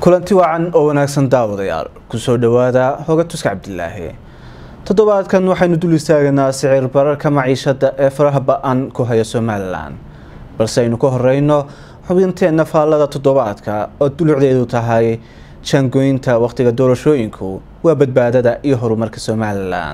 kulanti wacan oo wanaagsan daawadayaal kusoo dhowaada hoga tuska cabdilaahi toddobaadkan waxaynu dul istaaganaa sicir bararka maciishada ee faraha ba-an ku haya somalilan balse aynu ka horeyno xubinteenna faallada toddobaadka oo dulucdeedu tahay jaangoynta wakhtiga doorashooyinku waa badbaadada iyo horumarka somalilan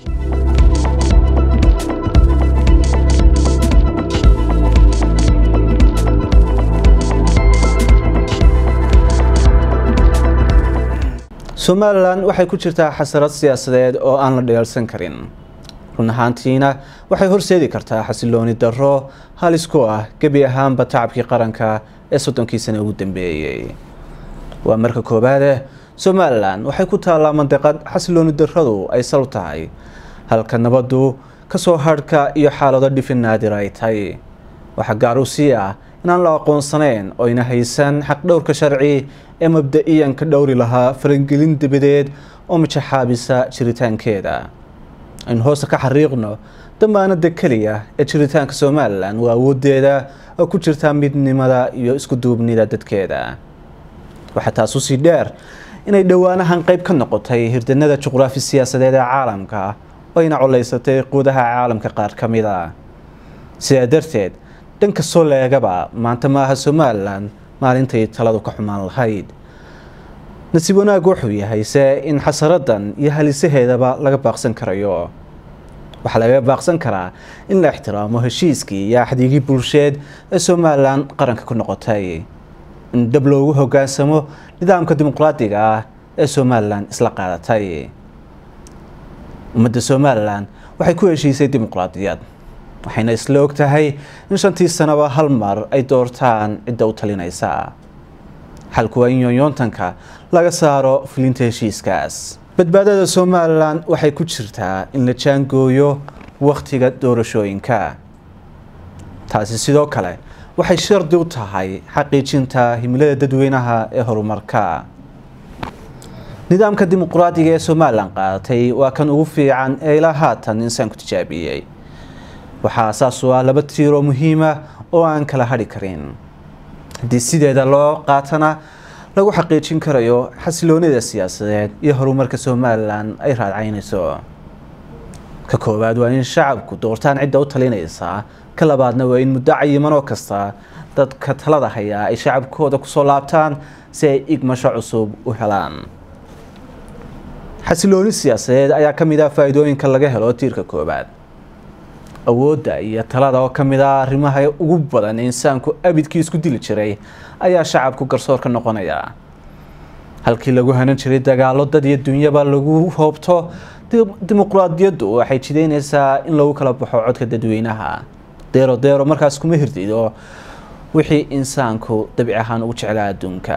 somalilan waxay ku jirtaa xasarad siyaasadeed oo aan la dheelsan karin run ahaantiina waxay horseedi kartaa xasilooni darro halis ku ah gebi ahaanba tacabkii qaranka ee soddonkii sane ugu dambeeyey waa marka koowaade somalilan waxay ku taallaa mandiqad xasilooni darradu ay sal u tahay halka nabadu kasoo hadhka iyo xaalado dhifin naadir ay tahay waxaa gaar u sii ah inaan la aqoonsanayn oo yna haysan xaqdhowrka sharci ee mabda-iyan ka dhowri lahaa farangelin dabadeed oo mijaxaabisa jiritaankeeda aynu hoosta ka xariiqno damaanada keliya ee jiritaanka somalilan waa awoodeeda oo ku jirta midnimada iyo isku duubnida dadkeeda waxaa taas usii dheer inay dhowaanahan qeyb ka noqotay hirdanada juqraafi siyaasadeed ee caalamka oo ayna colaysatay quudaha caalamka qaar ka mid a sidaa darteed dhanka soo leegaba maanta ma aha somalilan maalintay taladu ka xumaan lahayd nasiib wanaag wuxuu yahay se in xasaradan iyo halisaheedaba laga baaqsan karayo waxaa laga baaqsan karaa in la ixtiraamo heshiiskii iyo axdiigii bulsheed ee somalilan qaranka ku noqotay in dab loogu hogaansamo nidaamka dimuqraadiga ah ee somalilan isla qaadatay ummadda somalilan waxay ku heshiisay dimuqraadiyad waxayna isla og tahay in shantii sanaba hal mar ay doortaan cidda u talinaysa xalku waa in yoonyoontanka laga saaro fulinta heshiiskaas badbaadada somalilan waxay ku jirtaa in la jaangooyo wakhtiga doorashooyinka taasi sidoo kale waxay shardi u tahay xaqiijinta himilada dadweynaha ee horumarka nidaamka dimuqraadiga ee somalilan qaadatay waa kan ugu fiican ee ilaa haatan insaanku tijaabiyey waxaa saas u ah laba tiiroo muhiima oo aan kala hadhi karin haddii sideeda loo qaatana lagu xaqiijin karayo xasiloonida siyaasadeed iyo horumarka somalilan ay raadcaynayso ka koowaad waa in shacabku doortaan cidda u talinaysa ka labaadna waa in muddo cayimanoo kasta dadka talada hayaa ay shacabkooda kusoo laabtaan si ay igmasho cusub u helaan xasilooni siyaasadeed ayaa ka mid ah faa-iidooyinka laga helo tiirka koowaad awoodda iyo talada oo ka mid ah arrimaha ugu badan ee insaanku abidkii isku dili jiray ayaa shacabku garsoor ka noqonaya halkii lagu hanan jiray dagaalo dad iyo dunyaba lagu hoobto dimuqraadiyaddu waxay jideynaysaa in lagu kala baxo codka dadweynaha deero deero markaas kuma hirdido wixii insaanku dabici ahaan ugu jeclaa adduunka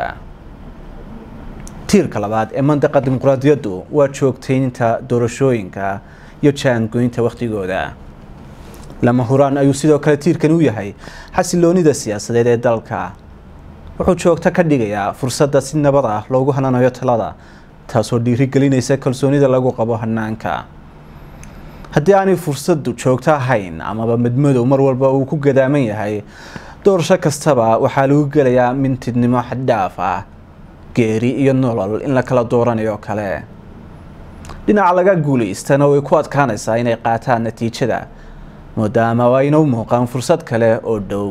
tiirka labaad ee mandaqa dimuqraadiyaddu waa joogtaynta doorashooyinka iyo jaangoynta wakhtigooda lama huraan ayuu sidoo kale tiirkan u yahay xasiloonida siyaasadeed ee dalka wuxuu joogto ka dhigayaa fursadda si nabad ah loogu hananayo talada taasoo dhiirigelinaysa kalsoonida lagu qabo hanaanka haddii aanay fursaddu joogto ahayn amaba madmadow mar walba uu ku gadaaman yahay doorasho kastaba waxaa lagu gelayaa mintidnimo xaddhaaf ah geeri iyo nolol in la kala dooranayo kale dhinaca laga guulaystana way ku adkaanaysaa inay qaataan natiijada maadaama ayna u muuqaan fursad kale oo dhow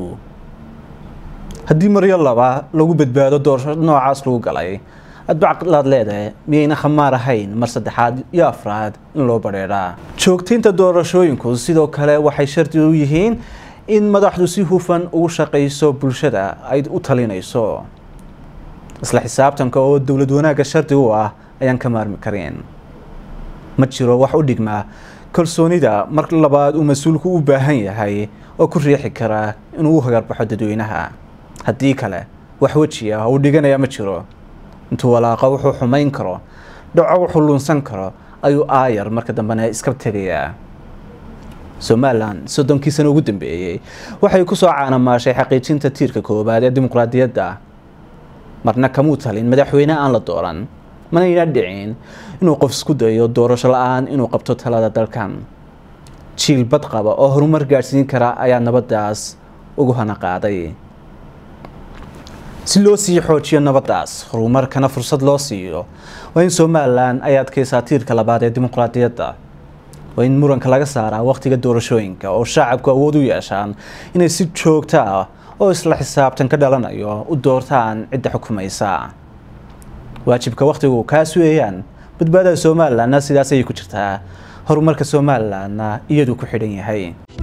haddii maryo laba lagu badbaado doorasho noocaas lagu galay adbaclaad leedahay miyayna khamaar ahayn mar saddexaad iyo afraad in loo badheedhaa joogtaynta doorashooyinku sidoo kale waxay shardi u yihiin in madaxdu si hufan ugu shaqayso bulshada ay u talinayso isla xisaabtanka oo dowlad wanaagga shardi u ah ayaan ka maarmi karin ma jiro wax u dhigmaa kalsoonida mar labaad uu mas-uulku u baahan yahay oo ku riixi kara inuu u hagarbaxo dadweynaha haddii kale wax weji ah uu dhiganaya ma jiro intuu walaaqa wuxuu xumayn karo dhaco wuxuu luunsan karo ayuu aayar marka dambena iska tegayaa somalilan soddonkii sano ugu dambeeyey waxay kusoo caanamaashay xaqiijinta tiirka koowaad ee dimuqraadiyadda marna kamuu talin madaxweyne aan la dooran manayna dhicin inuu qof isku dayo doorasho la-aan inuu qabto talada dalkan jiil bad qaba oo horumar gaadhsiin kara ayaa nabadaas ugu hana qaaday si loo sii xoojiyo nabaddaas horumarkana fursad loo siiyo waa in somalilan ay adkaysaa tiirka labaad ee dimuqraadiyadda waa in muranka laga saaraa wakhtiga doorashooyinka oo shacabku awood u yeeshaan inay si joogto ah oo isla xisaabtan ka dhalanayo u doortaan cidda xukumaysa waajibka wakhtigu kaas weeyaan badbaadada somalilanna sidaas ayay ku jirtaa horumarka somalilanna iyaduu ku xidhan yahay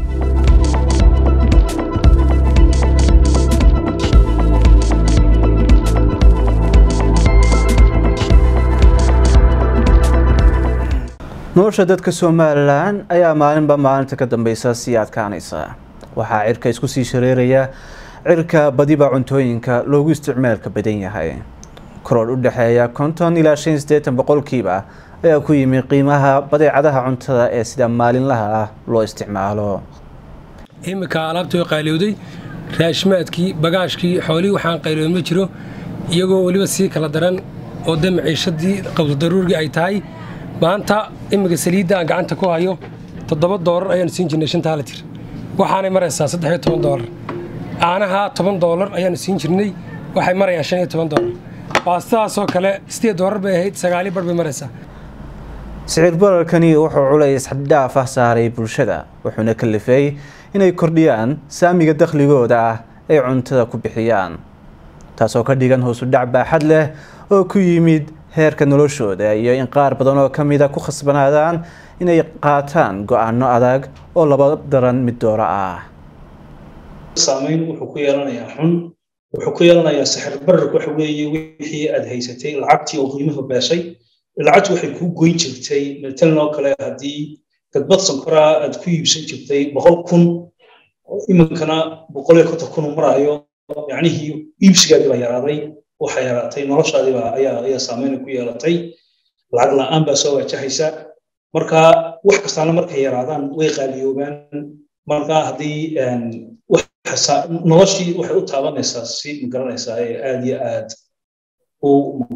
nolosha dadka somalilan ayaa maalinba maalinta ka dambeysa sii adkaanaysa waxaa cirka isku sii shareeraya cirka badiba cuntooyinka loogu isticmaalka badan yahay koror u dhexeeya konton ilaa shan sideetan boqolkiiba ayaa ku yimi qiimaha badeecadaha cuntada ee sida maalinlaha ah loo isticmaalo iminka alaabtii oo qaaliyowday raashmaadkii bagaashkii xoolihii waxaan qayliyowd ma jiro iyagoo weliba sii kala daran oo de maciishadii qabdodaruurgii ay tahay maanta iminka saliidda aan gacanta ku hayo toddoba doolar ayaanu siin jirnay shantaa litir waxaanay maraysaa saddex iyo toban doolar caanaha toban doolar ayaanu siin jirnay waxay marayaan shan iyo toban doolar baastadaasoo kale sideed doolar bay ahayd sagaali bar bay maraysaa sicir bararkani wuxuu culays xaddhaaf ah saaray bulshada wuxuuna kalifay inay kordhiyaan saamiga dakhligooda ah ay cuntada ku bixiyaan taasoo ka dhigan hoosu dhac baaxad leh oo ku yimid heerka noloshooda iyo in qaar badan oo ka mida ku khasbanaadaan inay qaataan go-aano adag oo laba daran mid doora ah saamayn wuxuu ku yeelanayaa xun wuxuu ku yeelanayaa sixir bararku waxa weeye wixii aad haysatay lacagtii oo qiimuhu beeshay lacagtu waxay kuu goyn jirtay matalan oo kale haddii gadbad sankoraa aad ku iibsan jirtay boqol kun iminkana boqol iyo konton kun uu maraayo yacnihii iibsigaadii baa yaraaday waxa yaraatay noloshaadiiba ayaa ayaa saameyn ku yeelatay lacag la-aan baa soo wajahaysa marka wax kastaana markay yaraadaan way qaaliyoobaan marka haddii noloshii waxay u taabanaysaa si magaranaysaa ee aad iyo aad u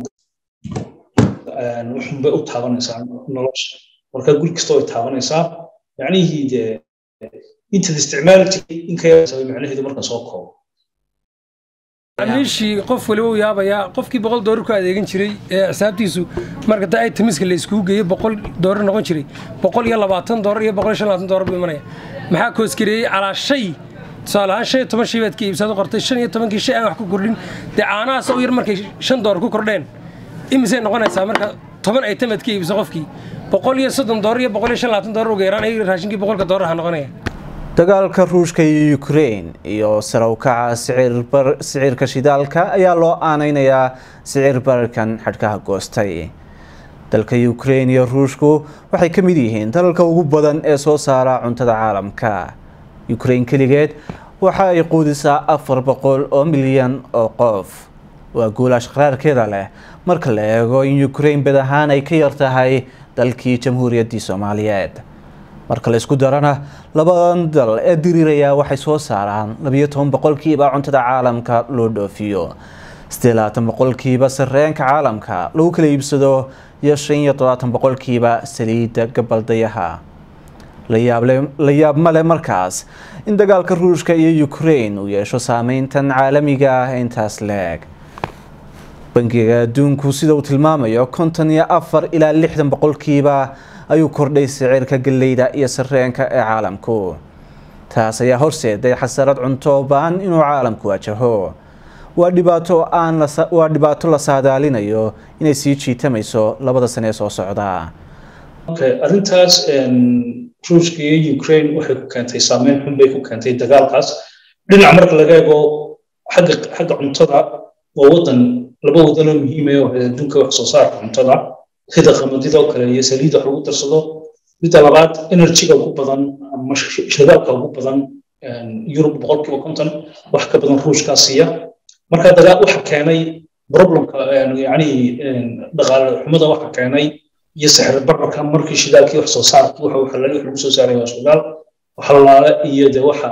wuxunbay u taabanaysaa nolosha marka guri kasta way taabanaysaa yacnihii dee intaad isticmaali jirtay inka macnaheedu marka soo koobo amiishii qof waliba u yaabayaa qofkii boqol doolar ku adeegan jiray ee xisaabtiisu marka da itemiska la iskugu geeyey boqol doolar noqon jiray boqol iyo labaatan doolar iyo boqol iyo shan labaatan doolar buu imanaya maxaa koosgareeyey calaa shay tusaale ahaan shan iyo toban shay baad ka iibsaad u qortay shan iyo tobankii shay aan wax ku kordhin dee caanahaas u yar markay shan doolar ku kordheen imisay noqonaysaa marka toban item aad ka iibso qofkii boqol iyo soddon doolar iyo boqol iyo shan labaatan doolar uga yaraan ay raashinkii boqolka doolar ha noqonaya dagaalka ruushka iyo ukraine iyo sare u kaca sicirka shidaalka ayaa loo aaneynayaa sicir bararkan xadhkaha goostay dalka ukraine iyo ruushku waxay ka mid yihiin dalalka ugu badan ee soo saara cuntada caalamka ukraine keligeed waxa ay quudisaa afar boqol oo milyan oo qof waa guulaash qaraarkeeda leh marka la eego in ukraine bad ahaan ay ka yar tahay dalkii jamhuuriyaddii soomaaliyeed marka la isku darana labadan dal ee diriiraya waxay soo saaraan labiyo toban boqolkiiba cuntada caalamka loo dhoofiyo sidee labaatan boqolkiiba sareenka caalamka lagu kala iibsado iyo shan iyo todobaatan boqolkiiba saliidda gabaldayaha la yaab male markaas in dagaalka ruushka iyo ukraine uu yeesho saameyntan caalamiga ah intaas leeg bangiga adduunku sida uu tilmaamayo konton iyo afar ilaa lixdan boqolkiiba ayuu kordhay sicirka galleyda iyo sareenka ee caalamku taas ayaa horseeday xasarad cunto baan inuu caalamku wajaho waa dhibaato aan waa dhibaato la saadaalinayo inay sii jiitamayso labada sane ee soo socda arrintaas ruushka iyo ukraine waxay ku keentay saameyn xun bay ku keentay dagaalkaas dhinac marka laga eego xagga xagga cuntada waa wadan laba wadanoo muhiim ah oo adduunka wax soo saarka cuntada sida qamadida oo kale iyo saliidda wax lagu darsado midda labaad enerjiga ugu badan ama shidaalka ugu badan yurub boqolkiiba konton wax ka badan ruushkaa siiya marka dagaal waxa keenay problemka yani dhaqaale xumada waxa keenay iyo sixir bararka markii shidaalkii wax soo saarka waxa waxa lagu soo saaray waa shidaal waxa lalaale iyo de waxa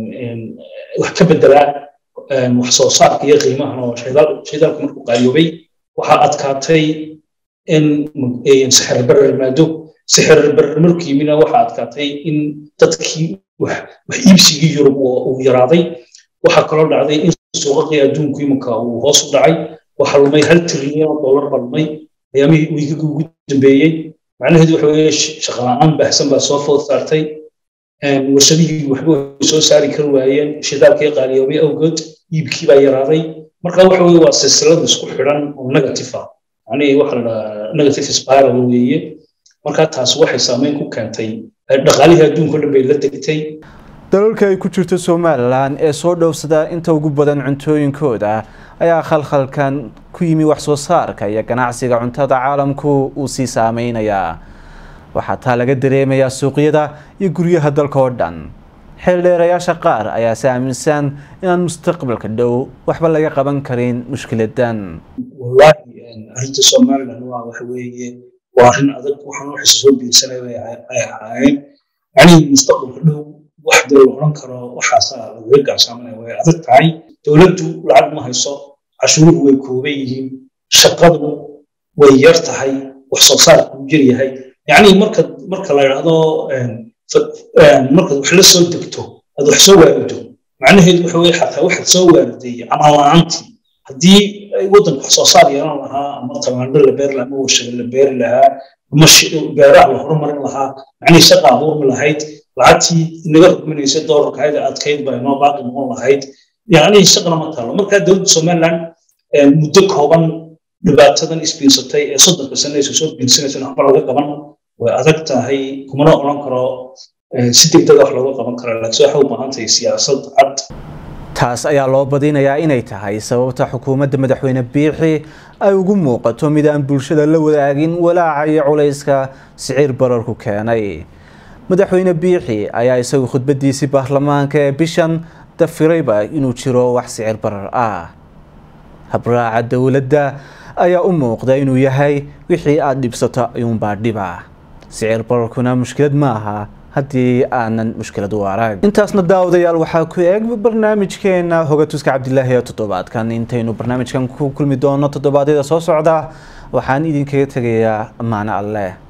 wax ka bedelaa wax soo saarka iyo qiimahan oo shidaalku markuu qaaliyoobay waxaa adkaatay in sixir barar yimaado sixir barar markuu yimina waxaa adkaatay in dadkii wax iibsigii yurub uu yaraaday waxaa kaloo dhacday in suuqaqii adduunku iminka uu hoos u dhacay waxaa lumay hal trilyan oo dollar baa lumay ayaamihii wiigagii ugu dambeeyey macnaheedu waxa weeye shaqala-aan baahsan baa soo food saartay warshadihii waxba way soo saari kari waayeen shidaalkii qaaliyoobay awgood iibkii baa yaraaday marka waxa weye waa silsilad isku xidhan oo negative ah macnihii waxa la dhahaa negative spiral weeye marka taas waxay saameyn ku keentay dhaqaalihii adduunka o dhan bay la degtay dalalka ay ku jirto somalilan ee soo dhowsada inta ugu badan cuntooyinkooda ayaa khalkhalkan ku yimi wax soo saarka iyo ganacsiga cuntada caalamku uu sii saameynayaa waxaa taa laga dareemayaa suuqyada iyo guryaha dalka oo dhan xeeldheerayaasha qaar ayaa si aaminsan inaan mustaqbalka dhow waxba laga qaban karin mushkiladan wallaahi arrinta somalilan waa waxa weeye waa arrin adag waxaan waxa soo biirsanaya ay ahaayeen yacnii mustaqbalka dhow wax dee la odhan karo waxaasaa lagaga gaabsaamanaya way adag tahay dowladdu lacag ma hayso cashuuruhu way kooban yihiin shaqadu way yar tahay wax soo saarku jir yahay yacni marka marka la yidhaahdo markaad wax la soo degto aad wax soo waarido macnaheedu waxa weye xataa waxaad soo waariday camal la-aantii haddii waddanka wax soo saar yeelan lahaa ama tamaandho la beeri lahaa ama warshado la beeri lahaa ama beeraha la horumarin lahaa macnihii shaqa abuurmi lahayd lacagtii inaga rugminaysa doolarka ayada adkayd baa inoo baaqi noqon lahayd yacni shaqana ma taalo markaa dowladda somaliland muddo kooban dhibaatadan isbiirsatay ee soddonka sane aysa soo biirsanaysa waxba laga qaban way adag tahay kumana odhan karo si degdega wax looga qaban kara laakiin waxay u baahan tahay siyaasad cad taas ayaa loo badinayaa inay tahay sababta xukuumadda madaxweyne biixi ay ugu muuqato mid aan bulshada la wadaagin walaaca iyo culayska siciir bararku keenay madaxweyne biixi ayaa isagu khudbadiisii baarlamaanka ee bishan dafirayba inuu jiro wax sicir barar ah habraaca dowladda ayaa u muuqda inuu yahay wixii aada dhibsato ayuunbaa dhiba sicir bararkuna mushkilad ma aha haddii aanan mushkilad u arag intaasna daawadayaal waxaa ku eeg barnaamijkeena hogatuska cabdilaahi ee toddobaadkan intaynu barnaamijkan ku kulmi doono toddobaadyada soo socda waxaan idinkaga tegayaa ammaano alleh